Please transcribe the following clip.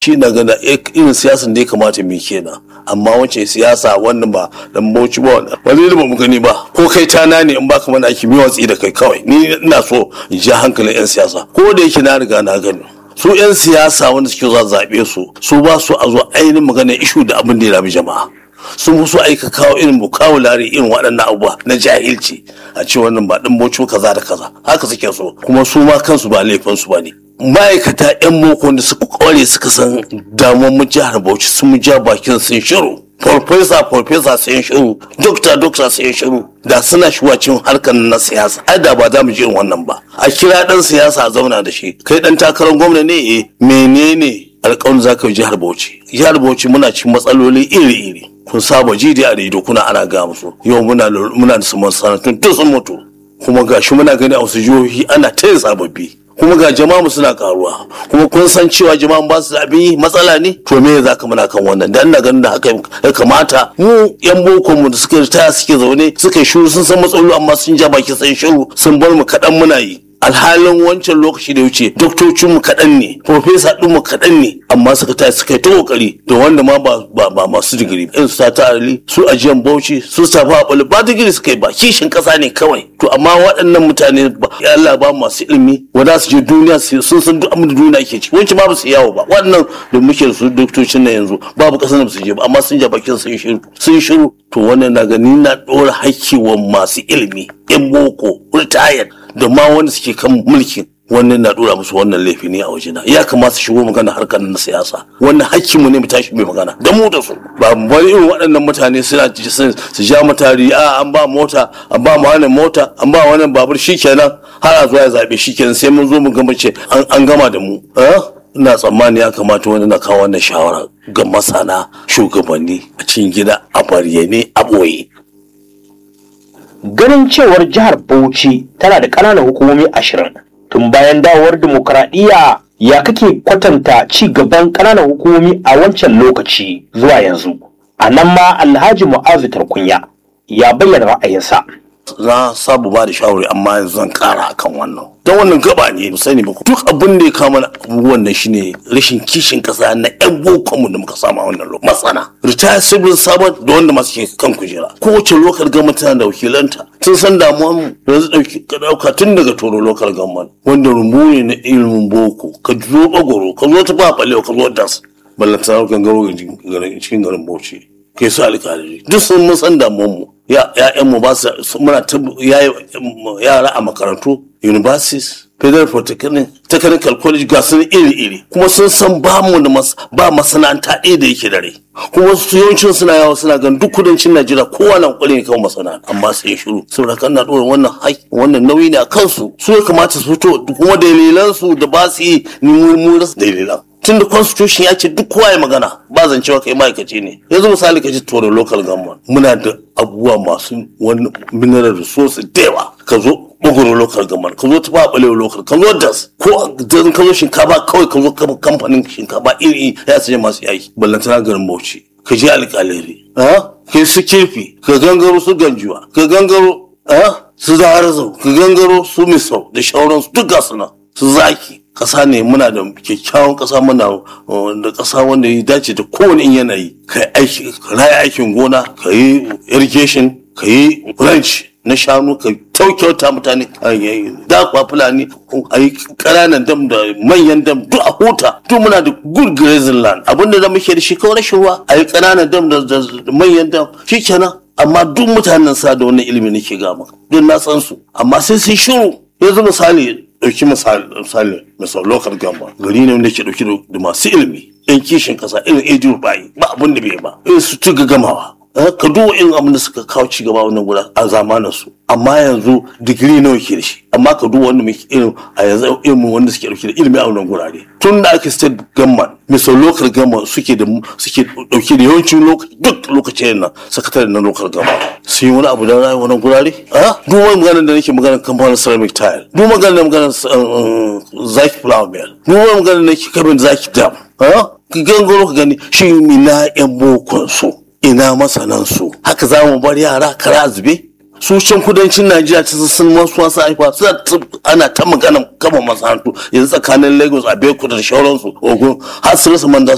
shi na gana irin siyasan da ya kamata mu kenan amma wace siyasa wannan ba dan bauchi ba wani da ba mu gani ba ko kai tana ne in baka mana aiki mi watsi da kai kawai ni ina so in ji hankalin yan siyasa ko da yake na riga na gani su 'yan siyasa wanda suke zuwa zaɓe su su ba su a zo ainihin magana ishu da abin da ya rabi jama'a sun fi so aika kawo irin bukawulari irin waɗannan abubuwa na jahilci a ce wannan ba ɗan bocin kaza da kaza haka suke so kuma su ma kansu ba laifinsu ba ne ma'aikata 'yan boko da suka kware suka san damuwar mu jihar bauchi sun mu ja bakin sun shiru farfesa farfesa sun shiru dokta dokta sun shiru da suna shuwacin harkar na siyasa ai da ba za mu ji irin wannan ba a kira dan siyasa a zauna da shi kai dan takarar gwamna ne eh menene alƙawarin za ka yi jihar bauchi jihar bauchi muna cikin matsaloli iri-iri kun saba ji da a rediyo kuna ana ga musu yau muna muna da masana'antun duk sun mutu kuma gashi muna gani a wasu jihohi ana ta yin sababbi kuma ga jama'a suna karuwa kuma kun san cewa jama'a ba su da abin yi matsala ne to me za ka muna kan wannan dan ina ganin da haka ya kamata mu yan boko mu da suka ritaya suke zaune suka shiru sun san matsaloli amma sun ja baki sun shiru sun bar mu kaɗan muna yi alhalin wancan lokaci da wuce doktocin mu kaɗan ne profesa ɗin mu kaɗan ne amma suka ta suka yi ta kokari da wanda ma ba ba, ba masu digiri irin su ta ali su ajiyan bauchi su safa abali ba digiri suka yi ba kishin ƙasa ne kawai to amma waɗannan mutane ya Allah ba masu ilimi wanda su je duniya sun san duk abin da duniya ke ci wancan ma ba su yawo ba waɗannan da muke da su doktocin na yanzu babu ƙasar da ba su je ba amma sun ja bakin sun shiru sun shiru to wannan na gani na ɗora hakki wa masu ilimi yan boko retired da ma wanda suke kan mulkin wannan na dora musu wannan laifi ne a wajena ya kamata su shigo magana harkar na siyasa wannan hakkin mu ne mu tashi mai magana da mu da su ba wani irin waɗannan mutane suna su ja mutari a an ba mota an ba mu wannan mota an ba wannan babur shikenan har a zuwa ya zabe shikenan sai mun zo mu gama ce an gama da mu ina tsammani ya kamata wani na kawo wannan shawara ga masana shugabanni a cikin gida a bayyane a ɓoye ganin cewar jihar Bauchi tana da ƙananan hukumomi ashirin tun bayan dawowar dimokuraɗiyya ya kake kwatanta ci gaban ƙananan hukumomi a wancan lokaci zuwa yanzu a nan ma alhaji mu'azu tarkunya ya bayyana ra'ayinsa na sabu ba da shawari amma yanzu zan kara akan wannan don wannan gaba ne mu sani ba duk abin da ya kama abubuwan nan shine rashin kishin kasa na yan boko mu da muka samu a wannan lokacin matsana retire civil servant da wanda masu ke kan kujera kowace lokal government tana da wakilanta sun san damuwa mu yanzu dauki ka dauka tun daga toro local government wanda rumbu ne na ilimin boko ka zo bagoro ka zo ta ba balewa ka zo das ballantana gangaro cikin garin bauchi kai su alƙalari duk sun mun san damuwar mu ya'yan mu ba su muna ta yara a makarantu universities federal polytechnic technical college ga sun iri iri kuma sun san ba mu da ba masana'anta ɗaya da yake dare kuma su yawancin suna yawa suna gan duk kudancin najeriya kowa na kokari ne kawo masana'anta amma sai shiru saboda kan na ɗora wannan wannan nauyi ne a kansu su ya kamata su fito kuma dalilan su da ba su yi ni mu rasa dalilan tunda constitution ya ce duk kowa ya magana ba zan cewa kai ma'aikaci ne yanzu misali ka ji toro local government muna da abubuwa masu wani mineral resources da yawa ka zo bugoro local government ka zo tafa balewa local ka zo das ko dan ka zo shinkafa kawai ka zo kamfanin shinkafa iri ya sanya masu yaki ballantana garin bauchi ka je alƙalari ka su kirfi ka gangaro su ganjuwa ka gangaro su zaharzau ka gangaro su misau da shauransu duk gasu nan su zaki kasa ne muna da kyakkyawan kasa muna da kasa wanda ya dace da kowane in yanayi ka yi raya aikin gona ka yi irrigation ka yi ranch na shanu ka kyaukyauta mutane da kwa fulani a yi ƙananan dam da manyan dam duk a huta duk muna da good grazing land abinda da muke da shi kawai rashin ruwa a yi ƙananan dam da manyan dam shi kenan amma duk mutanen sa da wannan ilimi nake ga maka duk na san su amma sai sai shiru yanzu misali ɗauki misali misal local gamba gari ne wanda ke ɗauki da masu ilimi yan kishin kasa irin edu bayi ba abin da bai ba irin su tuga gamawa ka duba irin abin da suka kawo ci gaba wannan guda a zamanin su amma yanzu digiri nawa ke da shi amma ka duba wanda muke irin a yanzu irin wanda suke dauke da ilimi a wannan gurare tun da ake state government misal local government suke da suke dauke da yawancin duk lokacin nan sakatare na local government sun yi wani abu don rayu wannan gurare a duk wani maganar da nake maganar kamfanin ceramic tile duk maganar da maganar zaki flower mill duk wani maganar da nake kabin zaki dam ka gangaro ka gani shi ina yan bokon su ina masanan su haka za mu bar yara kara zube su can kudancin najeriya ta sun wasu wasu haifa suna ana ta magana kama masana'antu yanzu tsakanin lagos a beku da shauransu ogun har su rasa man